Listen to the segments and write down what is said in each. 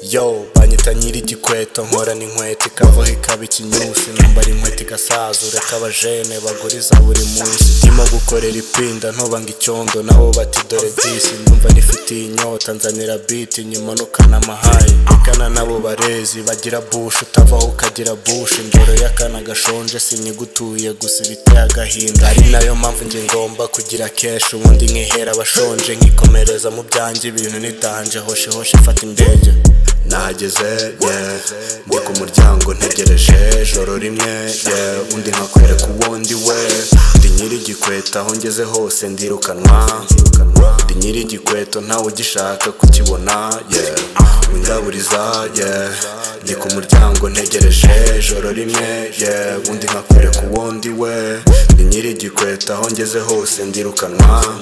yo banyita nyiri igikweto nkorana inkweto ikavaho ikaba ikinyusi nambara inkweto igasaza ureka abajene baguriza buri munsi ndimo gukorera ipinda ntobanga icyondo nabo bati dore disi numva nifite inyota nzanira biti nyuma nukana amahaye igana nabo barezi bagira bushi utavaho ukagira bushi indoro y'akana gashonje sinyigutuye gusa ibiteye agahinda ari nayo mpamvu njye ngomba kugira keshi ubundi nkihera abashonje nkikomereza mu byanjye ibintu nidanje hoshe hoshe mfata indege nahageze ye ndi ku muryango ntegereje joro rimwe ye undi nkakwereka uwo ndi we ndi nyiri igikweta aho ngeze hose ndirukanwa ndi nyiri igikweto ntawe ugishaka kukibona ye windaburiza ye ndi ku muryango ntegereje joro rimwe ye undi nkakwereka uwo ndi we ndi nyiri igikweto aho ngeze hose ndirukanwa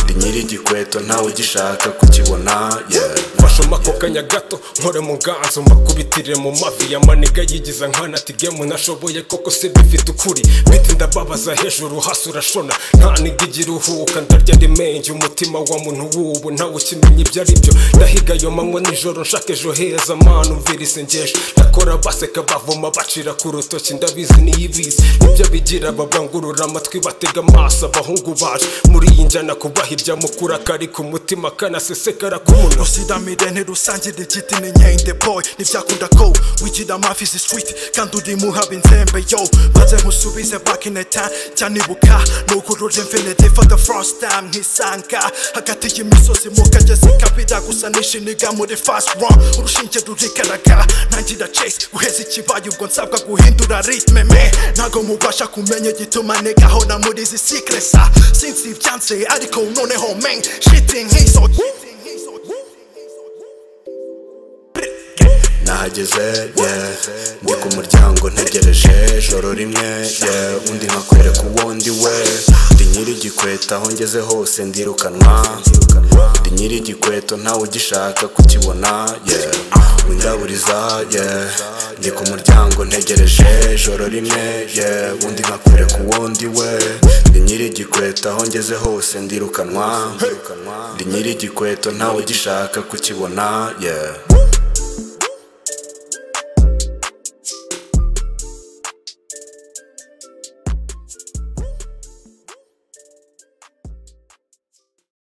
ndi nyiri igikweto ntawe ugishaka kukibona ye mfashe ako kanya gato nkore mu nganzo mbakubitire mu mavi ya maniga yigiza nkana ati gemu nashoboye koko se bifite ukuri biti ndababaza hejuru hasi urashona nta niga igiruhuka ndarya rimenge umutima wa muntu w'ubu ntawe ukimenya ibyo ari byo ndahiga ayo manywa nijoro nshaka ejo heza mana umvira isengesho ndakora baseka bavoma bacira ku rutoki ndabizi niyo ibizi nibyo bigira babangurura amatwi batega amaso abahungu baje muri iyi njyana kubahirya mukura kari ku mutima kanasesekara ku munwa usidamire ntirusangire igiti ni nkende boy ntibyakunda ko wigira amavi izi street kandi uri muhaba inzembe yo maze nkusubize back in the time cyanibuka nukurura infinity for the first time nkisanga hagati y'imisozi mu kagezi kabira gusa nishiniga muri fast run urushinge rurigaragara ntangira chase guheza ikibaye ubwo nsabwa guhindura ritme me ntago mubasha kumenya igituma negahora muri izi sikresa sinzi ibyanze ariko noneho men shitting nk'isogi nahageze ye ndi ku muryango ntegereje joro rimwe ye undi nkakwereka uwo ndi we ndi nyiri igikweto aho ngeze hose ndirukanwa ndi nyiri igikweto ntawe ugishaka kukibona ye windaburiza ye ndi ku muryango ntegereje joro rimwe ye undi nkakwereka uwo ndi we ndi nyiri igikweto aho ngeze hose ndirukanwa ndi nyiri igikweto ntawe ugishaka kukibona ye